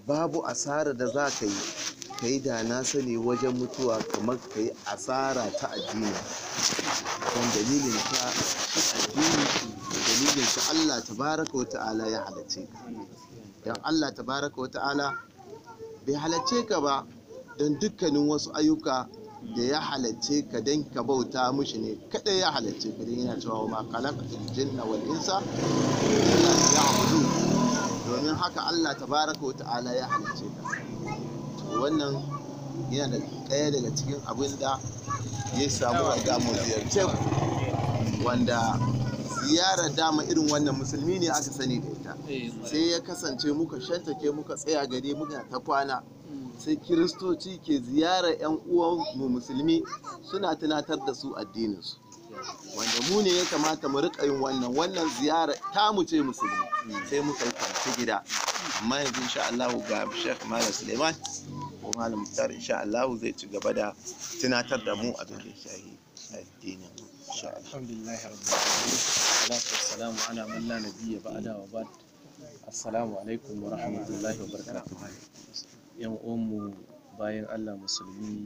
babu asara da za ka yi ka yi da na sani wajen mutuwa kamar ka yi asara ta addini don dalilin ta addini da dalilin ta Allah tabaraka wa ta'ala ya halarce ka don Allah tabaraka wa ta'ala bai halarce ka ba don dukkanin wasu ayyuka da ya halarce ka don ka bauta mushi ne kada ya halarce ka don yana cewa wa ma khalaqatul jinna wal insa illa liya'budun domin haka Allah tabaraka wa ta'ala ya halarce ka to wannan yana da ɗaya daga cikin abin da ya samu a mu ziyarce ku wanda ziyarar dama irin wannan musulmi ne aka sani da ita sai ya kasance muka shantake muka tsaya gare muka ta kwana sai kiristoci ke ziyarar 'yan uwan mu musulmi suna tunatar da su addininsu wanda mu ne ya kamata mu rika yin wannan wannan ziyara ta mu ce musulmi sai muka yi kwanci gida amma yanzu insha Allah ga Sheikh Malam Suleiman ko Malam Muktar insha Allah zai ci gaba da tunatar da mu abin da ya shahi addinin mu insha Allah alhamdulillah rabbil alamin salatu wassalamu ala man la nabiyya ba'da wa ba'd assalamu alaikum wa rahmatullahi wa barakatuh yan uwanmu bayan Allah musulmi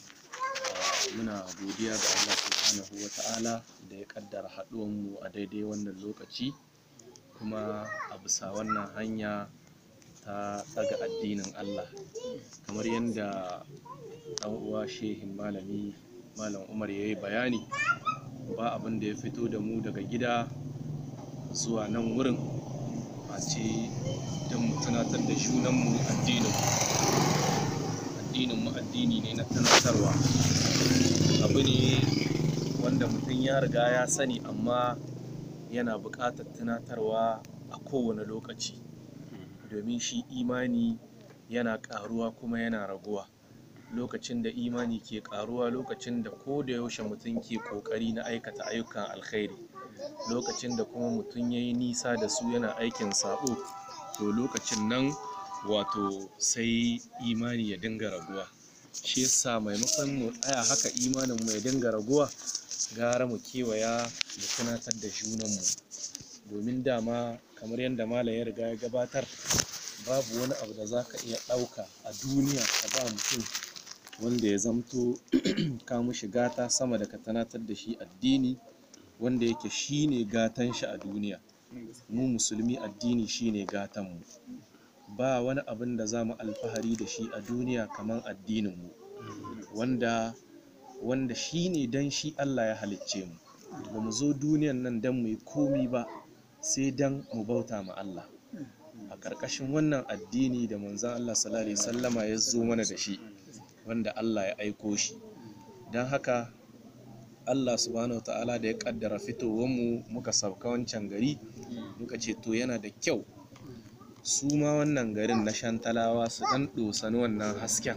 ah, muna godiya ga Allah subhanahu wa ta'ala da ya kaddara haɗuwanmu a daidai wannan lokaci kuma a bisa wannan hanya ta ɗaga addinin Allah kamar yadda ɗan uwa shehin malami malam Umar ya yi bayani ba abin da ya fito da mu daga gida zuwa nan wurin face don mu tunatar da junanmu addinin addinin mu addini ne na tunatarwa abu ne wanda mutum ya riga ya sani amma yana buƙatar tunatarwa a kowane lokaci domin shi imani yana ƙaruwa kuma yana raguwa lokacin da imani ke ƙaruwa lokacin da ko da yaushe mutum ke ƙoƙari na aikata ayyukan alkhairi lokacin da kuma mutum ya yi nisa da su yana aikin saɓo to lokacin nan wato sai imani ya dinga raguwa shi yasa maimakon mu tsaya haka imanin mu ya dinga raguwa gara mu kewaya mu tunatar da junanmu domin dama kamar yadda malam ya riga ya gabatar babu wani abu da za ka iya ɗauka a duniya ka ba mutum wanda ya zamto ka mushi gata sama da ka tunatar da shi addini wanda yake shine gatan shi a duniya mu musulmi addini shine gatan mu ba wani abin da za mu alfahari da shi a duniya kamar addininmu wanda wanda shi ne don shi Allah ya halicce mu ba mu zo duniyan nan don mu yi komi ba sai don mu bauta ma Allah a ƙarƙashin wannan addini da manzan Allah sallallahu alaihi sallama ya zo mana da shi wanda Allah ya aiko shi don haka Allah subhanahu wa ta'ala da ya kaddara fitowanmu muka sauka wancan gari muka ce to yana da kyau su ma wannan garin na shantalawa su ɗan ɗosani wannan hasken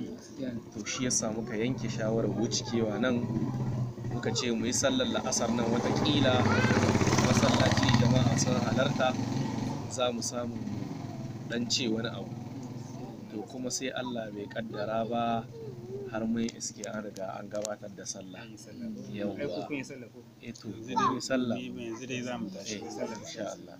to shi yasa muka yanke shawarar wucikewa nan muka ce mu yi sallar la'asar nan watakila masallaci jama'a sun halarta za mu samu ɗan ce wani abu to kuma sai allah bai kaddara ba har mun iske an riga an gabatar da sallah yawwa eh to zai sallah yanzu dai za mu tashi eh insha Allah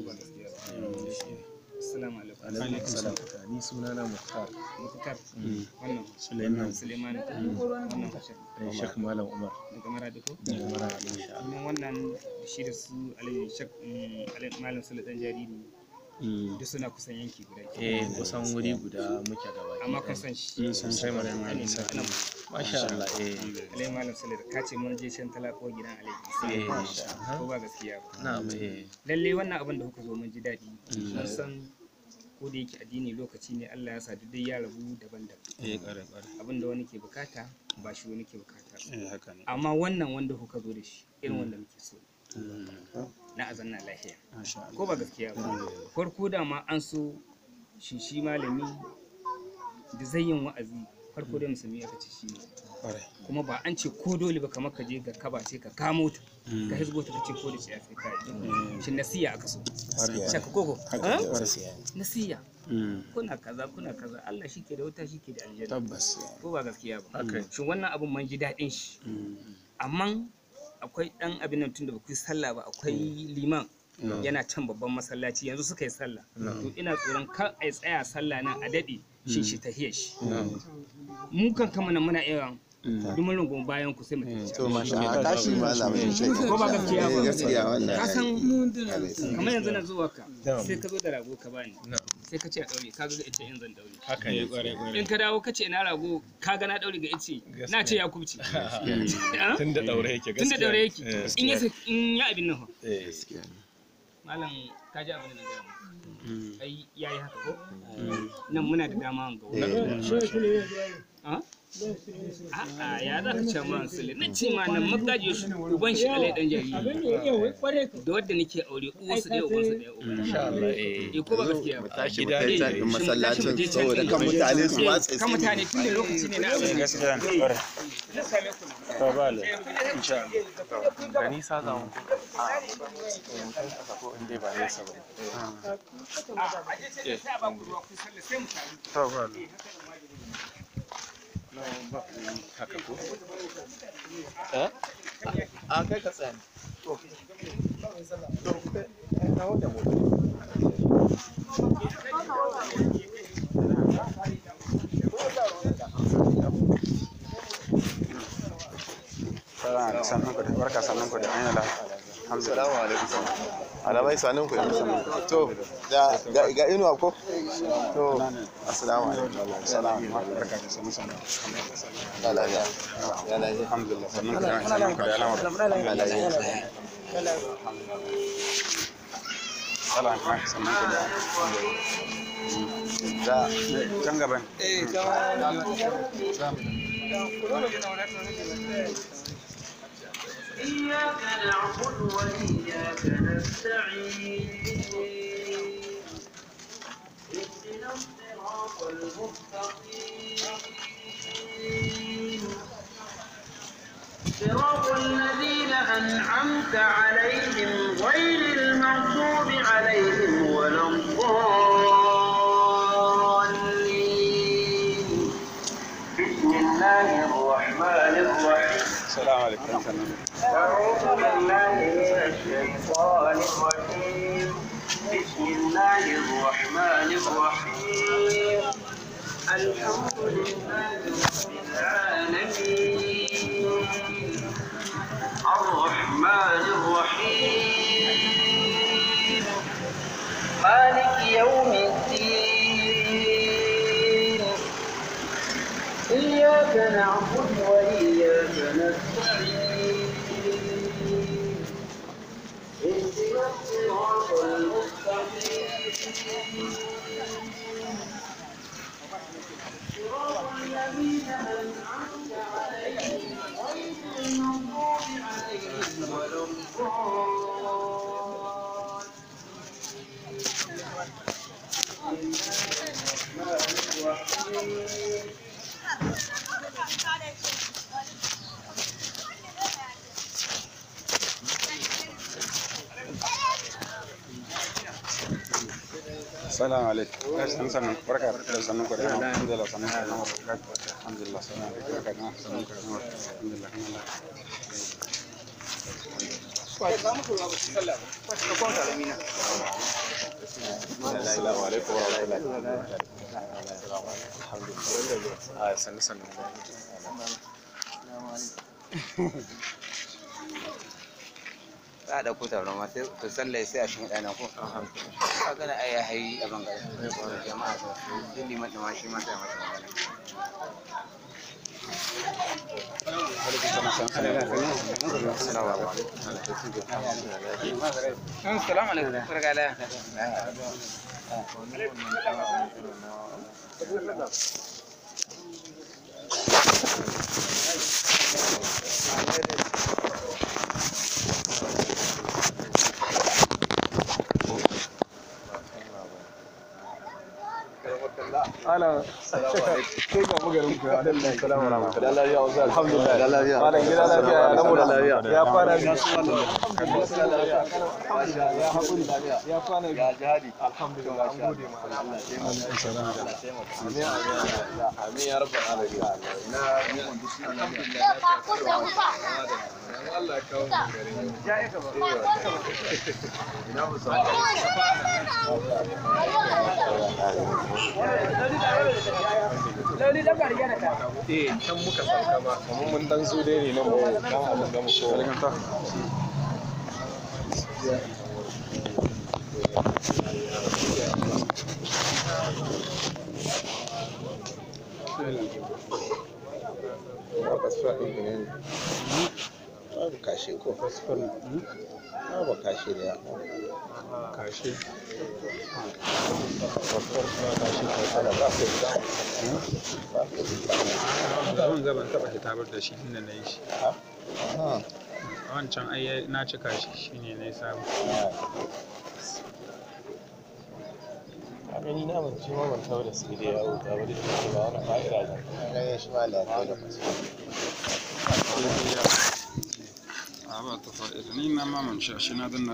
eh Assalamu alaikum. alaikum salam ni sunana Mukhtar Mukhtar. Mm. Wannan Suleiman Suleiman. Wannan Bashir. eh Sheikh Malam Umar Daga Maradi ko? daga Maradi insha Allah Kuma wannan shi da su Alhaji Shek Alhaji Malam Sule dan jariri Mm. duk suna kusan yanki guda. ke. eh kusan wuri guda muke gaba Amma kun san shi. mun san shi Sai kwarai ma Alhaji nisa Malam masha Allah eh Alhaji Malam Sule da kace mun je shan talako gidan Alhaji. eh Sai ko ba gaskiya ba. na'am eh Lalle wannan abin da kuka zo mun ji daɗi. Mun san ko da yake addini lokaci ne Allah ya sa duk dai ya rabu daban-daban. eh kwarai kwarai Abin da wani ke bukata ba shi wani ke bukata. ba. eh haka ne amma wannan wanda kuka zo da shi irin wanda muke so na azanna lafiya masha Allah ko ba gaskiya ba farko da ma an so shi shi malami da zai yin wa'azi farko da musulmi aka ce shi ne kwarai kuma ba an ce ko dole ba kamar ka je ga kaba ce ka kamo ta ka hizgo ta ka ce ko da ce sai ka yi shi nasiya aka so kwarai shaka koko haka ha? ne kwarai nasiya Mm, kuna kaza kuna kaza Allah shi ke da wuta shi ke da aljanna tabbas ko ba gaskiya ba haka shin wannan abun man ji daɗin shi Mm, amma akwai ɗan abin nan tun da ba ku yi sallah ba akwai liman yana can babban masallaci yanzu suka yi sallah to ina tsoron kar a tsaya sallah nan a daɗe shi shi tahiyar shi mu kan kama nan muna iya dumin rungun bayan ku sai mu tafi to masha Allah tashi malamin shi ko ba gaskiya ba gaskiya wannan ka san kamar yanzu na zuwa ka sai ka zo da rago ka bani sai ka ce a daure ka ga ita in zan daure haka ne kwarai kwarai in ka dawo ka ce ina rago ka ga na daure ga ice na ce ya kubce Ah? tun da daure yake tun da gaskiya daure yake Eh, in ya in ya abin nan fa eh, malam ka ji abin da na gaya maka ai yayi haka ko nan muna da dama ga wani A'a ya za ka ce man sule na ce ma nan magaji shi uban shi alai dan jariri da wadda nake aure uwarsu ɗaya ubansu ɗaya uban insha Allah eh eh ko ba gaskiya ba tashi mu gida kai ne. can din masallacin Tashi mu je can saboda din kan gaba. mutane su Eh, watsa kan mutane tun da lokaci ne na abin gaskiya ne kwarai na same ku to ba le insha Allah da nisa za mu a mutum kasa ko in dai ba nesa ba a aje sai sai a ba ku ruwa ku sallah sai mu taru to ba le haka ko eh a kai ka tsaya sannan ku da barka sannan ku da an yi la alhamdulillah Assalamu alaikum. Alamai sanin ku To, da ga ga inuwa ko? To, assalamu alaikum. salamu barka da sannan sannan Ya lafiya. Ya lafiya. alhamdulillah sannan ku da sannan ku da alamar Ya lafiya. salamu alaikum sannan ku da Da can gaban إياك نعبد وإياك نستعين اهدنا الصراط المستقيم صراط الذين أنعمت عليهم غير المغضوب عليهم ولا الضالين بسم الله الرحمن الرحيم salamu alaikum sannan أعوذ بالله من الشيطان الرجيم بسم الله الرحمن الرحيم الحمد لله رب العالمين الرحمن الرحيم مالك يوم الدين إياك نعبد وإياك نستعين اهدنا الصراط المستقيم صراط الذين أنعمت عليهم غير المغضوب عليهم ولا الضالين salamu alaikum sannan sannan barka da sannan ku da alhamdulillah sannan ku da alhamdulillah sannan ku da barka da sannan ku da alhamdulillah Assalamu alaikum wa rahmatullahi. a sannu sannu za a ɗauko taron ma sai ku sallai sai a shi ɗana ko ka gana ai ya hayi a bangare jama'a da duk liman ɗin ma shi ma sai masa magana Assalamu alaikum. Barka da. Ana kai ga bugarin ku. Alaikum salam wa rahmatullahi. Da lafiya wasu alhamdulillah. Da lafiya. Malam gida lafiya ya rabu da lafiya. Ya kwana biyu. Ya haƙuri. Ya kwana biyu. Ya jihadi. Alhamdulillah. An gode ma Allah. Amin ya rabbal alamin. Na Allah ya kawo mu garin ina musa. Eh, can muka sauka ma, kamar mun dan zo dai ne nan mu dan abin da mu so. Babu kashe ko? Babu kashe da ya. Kashe. Abin gaban taɓa hitabar da shi inda na yi shi. Wancan ai na cika shi shine na yi samu. a gani na ban ce ma ban tawo da su da yawo ta bari da ke ba wani fa'ira da Ganin shi ma lafiya da masu. A ba ta fa'ida, ni na mamance shi na danna